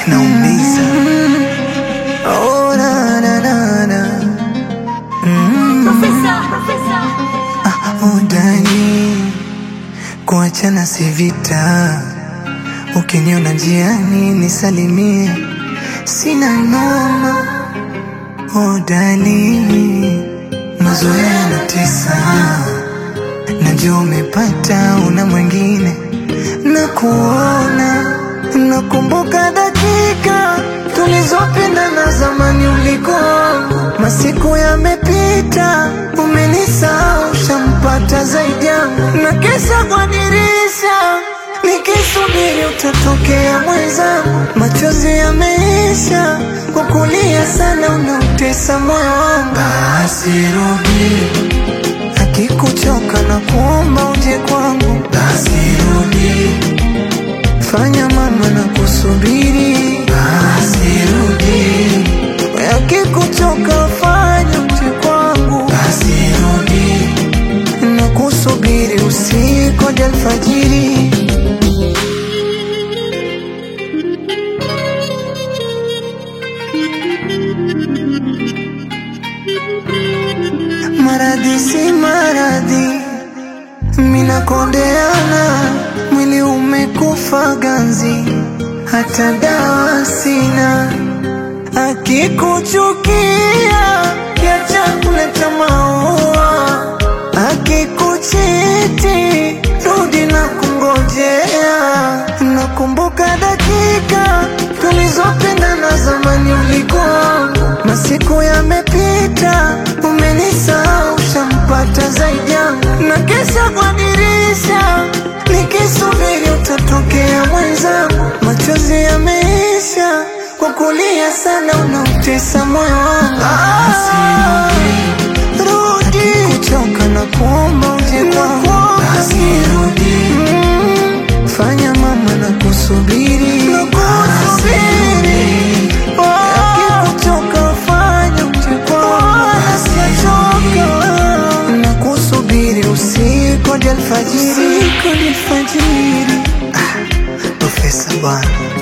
naumiza. Oh, na, na, na, na. Udani kuachana si vita, ukiniona njiani nisalimie, sina noma. Udani mazoea yanatesa, najua umepata una mwingine na kuona, nakumbuka dakika tulizopendana zamani, uliko masiku yamepita, umenisahau, shampata zaidi yangu, na kesa kwa dirisha nikisubiri utatokea mwenzangu, machozi yameisha kwa kulia sana, unautesa moyo wangu. Basi rudi, akikuchoka na kuomba uje kwangu. Basi rudi, fanya mama na kusubiri. Basi rudi, we akikuchoka fanya uje kwangu. Basi rudi, na kusubiri usiku hadi alfajiri. Maradhi si maradhi, minakondeana, mwili umekufa ganzi, hata dawa sina. Akikuchukia kiacha kuleta maua, akikuchiti rudi na kungojea. Nakumbuka dakika tulizopendana zamani, ulikuwa masiku yamepita, umenisahau, shampata zaidi yangu, na kesha kwa dirisha nikisubiri utatokea mwenzangu, machozi yameisha kwa kulia sana, unautesa moyo wangu. Rudi, kuchoka na kuomba uje kwangu. Basi rudi, fanya mama na kusubiri, kusubiri Akikuchoka fanya uje kwangu. Nachoka na kusubiri usiku hadi alfajiri, usiku hadi alfajiri. Ah, Profesa bwana